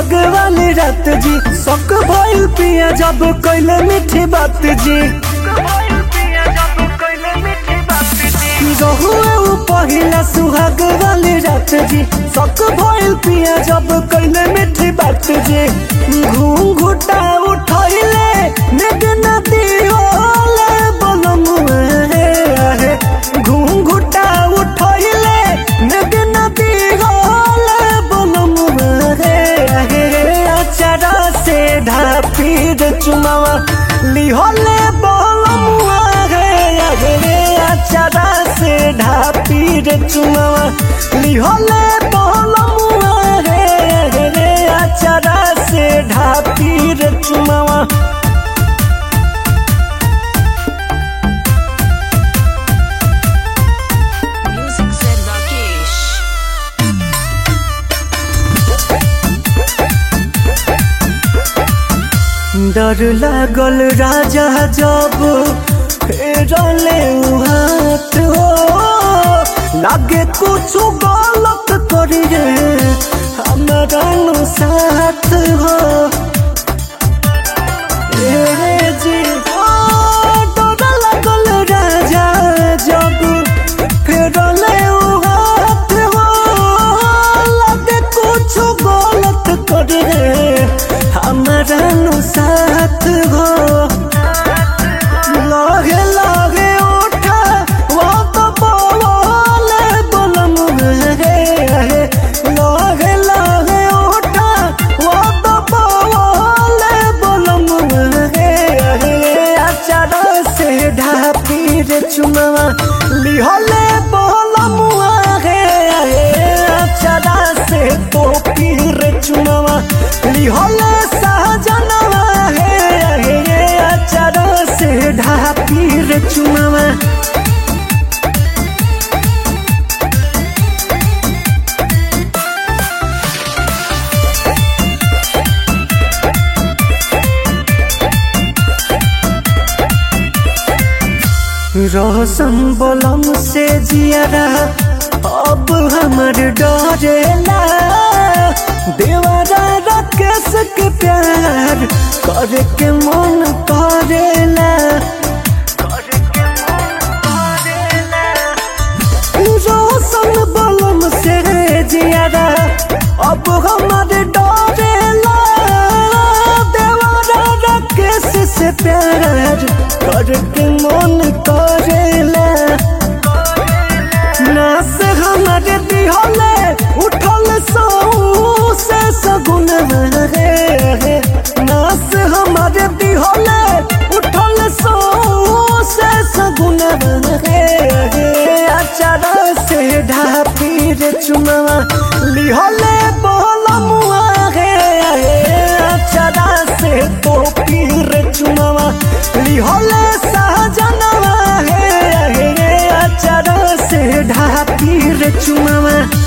सुहाग वाली रात जी शक भइल पिया जब कैले मीठी बात जी रहुए उ पहिला सुहाग वाली रात जी शक भइल पिया जब कैले मीठी बात जी घूंघुटा उठैले नेग नदी ओले बलम है घूंघुटा उठैले नेग नदी ओले बलम है अचारा से ढापी रे चुमावा लिहले बलम है अचारा से ढापी रे चुमावा लिहले बलम है अचारा से ढापी रे चुमावा Music said Rakesh. डर लागल राजा जब फेरले उ हाथ हो लागे कुछ गलत करी रे हमारा नु साथ हो ए रे जी ओ, डर लागल राजा जब फेरले उ हाथ हो लागे कुछ गलत करी रे हमारा नु साथ हो लागे लागे उठा वो तो बोले बोलम रे लागे लागे उठा वो तो बोले बोलम रे अचारा से ढापी रे चुमावा लिहले बोलम रे अचारा से टोपी रे चुमावा लिहले सहजनवा हे अचारा से ढापी रे चुमावा रोशन बोलम से जियारा अब हमर डरेला देवरा राकेश के प्यार करे के मन करेला रोशन बोलम से जियारा अब हमर डरेला देवरा राकेश से प्यार करके मन करेला नास हमारे दिहले उठल सौ से सगुन रे नास हमारे दिहले उठल सौ से सगुन रे अचारा से ढापी रे चुनावा लिहले बोलमुआ रे अचारा से टोपी रे चुनावा लिहले सहजनवा हे अचारा से ढापी रे चुनावा